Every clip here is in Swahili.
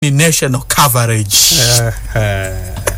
ni national coverage Eh, eh.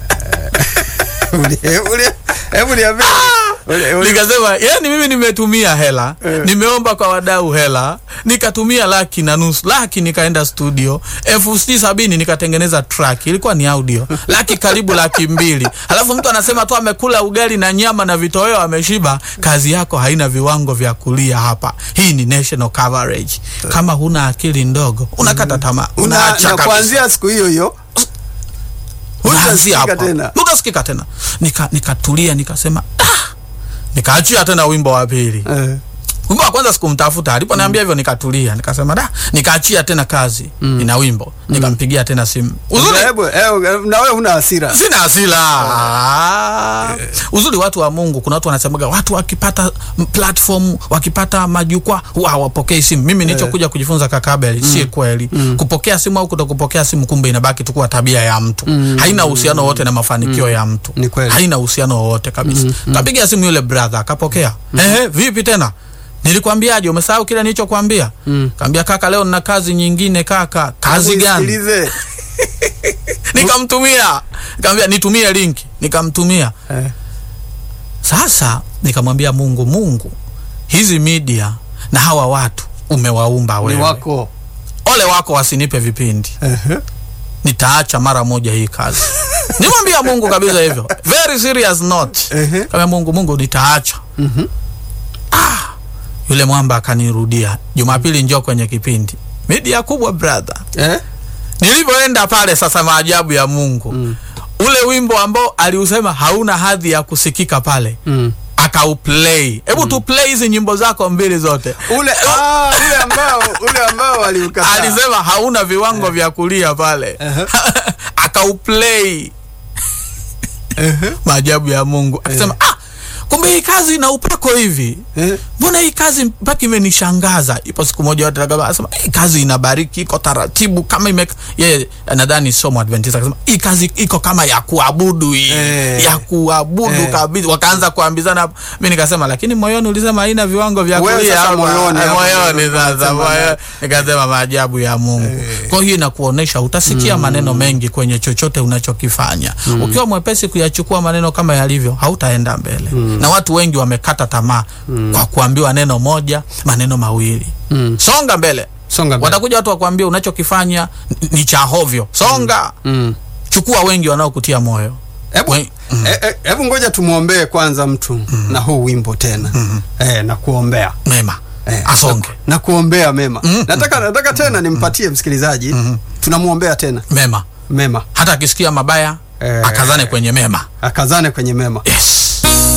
Uli- uli- hebu niambie. Uli- uli- nikasema yani mimi nimetumia hela nimeomba kwa wadau hela nikatumia laki na nusu laki nikaenda studio elfu sitini sabini nikatengeneza track ilikuwa ni audio laki karibu laki mbili alafu mtu anasema tu amekula ugali na nyama na vitoweo ameshiba kazi yako haina viwango vya kulia hapa hii ni national coverage kama huna akili ndogo unakata tamaa Una- unaacha na kabisa kuanzia siku hiyo hiyo unaanzia hutasikika hapa tena. utasikika tena nika nikatulia nikasema ah! nikaachia tena wimbo wa pili Eh, wimbo wa kwanza sikumtafuta aliponiambia hivyo nikatulia nikasema da nikaachia tena kazi ina wimbo nikampigia tena simu uzuri hebu eh, na wewe huna hasira sina hasila Ah. uzuri watu wa mungu kuna watu wanasemaga watu wakipata m- platform wakipata majukwaa huwa hawapokei simu mimi nilichokuja kujifunza kakabeli si kweli kupokea simu au kutokupokea simu kumbe inabaki tu kuwa tabia ya mtu haina uhusiano wowote na mafanikio ya mtu Ni kweli. haina uhusiano wowote kabisa kapiga simu yule brother akapokea ehe vipi tena nilikwambiaje umesahau kile nilichokwambia kaambia kaka leo nina kazi nyingine kaka kazi gani Nisikilize. nikamtumia nikamwambia nitumie link nikamtumia Eh, sasa nikamwambia mungu mungu hizi media na hawa watu umewaumba ni wewe wako ole wako wasinipe vipindi Ehe. nitaacha mara moja hii kazi nimwambia mungu kabisa hivyo very serious note Ehe. kama mungu mungu nitaacha Mhm. ah, yule mwamba akanirudia jumapili njoo kwenye kipindi media kubwa brother Eh? nilivyoenda pale sasa maajabu ya mungu mm. ule wimbo ambao aliusema hauna hadhi ya kusikika pale Mm. akauplay hebu mm. tuplay hizi nyimbo zako mbili zote ule ah, ule ambao ule ambao aliukataa alisema hauna viwango vya kulia pale Ehe. akauplay maajabu ya mungu akasema ah, kumbe hii kazi ina upako hivi Eh? mbona hii kazi mpaka imenishangaza ipo siku moja watu akaba- akasema hii kazi inabariki iko taratibu kama ime yeye nadhani somo adventista akasema hii kazi iko kama ya kuabudu hii Eh. ya kuabudu Eh. kabisa wakaanza kuambizana hapo mimi nikasema lakini moyoni ulisema haina viwango vya Wewe kulia sasa hapa." moyoni Eh, hapo moyoni ndio sasa unasema moyoni. nikasema maajabu ya Mungu kwa hiyo inakuonesha utasikia maneno mengi kwenye chochote unachokifanya ukiwa mwepesi kuyachukua maneno kama yalivyo hautaenda mbele na watu wengi wamekata tamaa kwa kuambiwa neno moja maneno mawili Mm. songa mbele Songa mbele. watakuja watu wakuambia unachokifanya n- ni cha hovyo songa Mm. chukua wengi wanaokutia moyo Hebu We- eh, eh, hebu ngoja tumwombee kwanza mtu na huu wimbo tena eh, na kuombea mema eh, asonge na, na kuombea mema nataka nataka tena nimpatie msikilizaji tunamwombea tena mema mema hata akisikia mabaya Eh. akazane kwenye mema akazane kwenye mema yes